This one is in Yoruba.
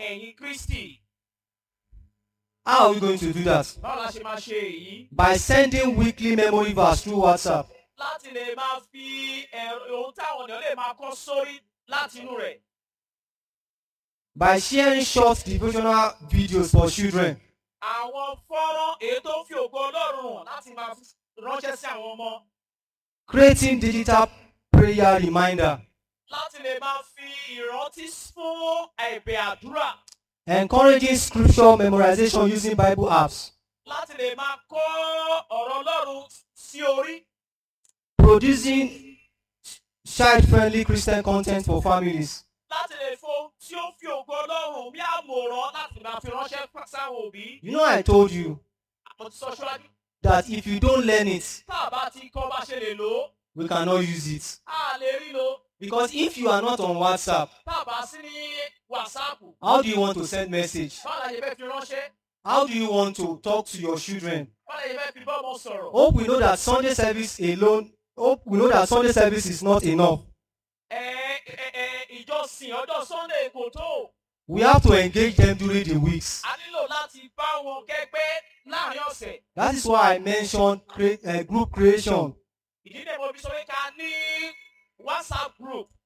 ẹ̀yìn kristi. How are we going to do that? báwo la ṣe máa ṣe èyí. By sending weekly memory verse through WhatsApp. láti lè máa fi ẹ̀rọ ohun táwọn ènìyàn lè máa kọ́ sórí láti inú rẹ̀. By sharing short devotional videos for children. àwọn fọ́nrán èyí tó ń fi ògo ọlọ́run hàn láti máa fi ránṣẹ́ sí àwọn ọmọ. Creating digital prayer reminder. láti lè máa fi ìrántí fún ẹ̀bẹ̀ àdúrà. Encouraging scripture memorization using Bible apps. láti lè máa kọ́ ọ̀rọ̀ ọlọ́run sí orí. Producing child-friendly Christian content for families. láti lè fo tí ó fi ògo ọlọ́run bí àmọ̀ràn láti máa fi ránṣẹ́ sáwọn òbí. You know I told you mo ti sọ ṣọ́lájú. that if you don't learn it, tá a bá ti kọ́ bá ṣe lè lò ó we cannot use it. a lè rí lò. Because if you are not on WhatsApp, tá a bá sí ní wàsáàpù. how do you want to send message? báwo la ṣe fẹ́ fi ránṣẹ́. How do you want to talk to your children? báwo la ṣe fẹ́ fi bọ́ọ̀mù sọ̀rọ̀. Hope we know that Sunday service alone, hope we know that Sunday service is not enough. ẹ ẹ ẹ ìjọsìn ọjọ́ sunday kò tó. We have to engage them during the weeks. a nílò láti bá wọn kẹ́gbẹ́ láàrin ọ̀sẹ̀. That is why I mentioned cre- uh, group creation. ìdí náà mo fi sọ pé ká ní whatsapp group